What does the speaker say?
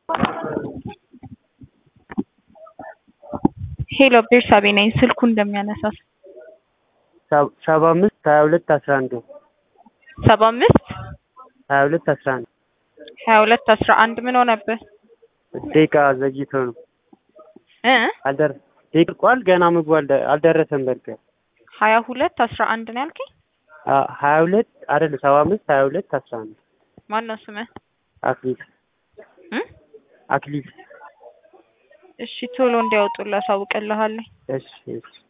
ሄሎ ቤርሳቤ ነኝ። ስልኩ እንደሚያነሳው ሰባ አምስት ሀያ ሁለት አስራ አንድ ሰባ አምስት ሀያ ሁለት አስራ አንድ ሀያ ሁለት አስራ አንድ ምን ሆነብህ ደቂቃ ዘግይቶ ነው እ አልደር ደቂቋል ገና ምግቡ አልደ- አልደረሰም። በርገር ሀያ ሁለት አስራ አንድ ነው ያልከኝ? ሀያ ሁለት አይደለም ሰባ አምስት ሀያ ሁለት አስራ አንድ ማን ነው ስምህ? አክሊል እ አክሊል እሺ ቶሎ እንዲያወጡልህ አሳውቅልሃለሁ። እሺ እሺ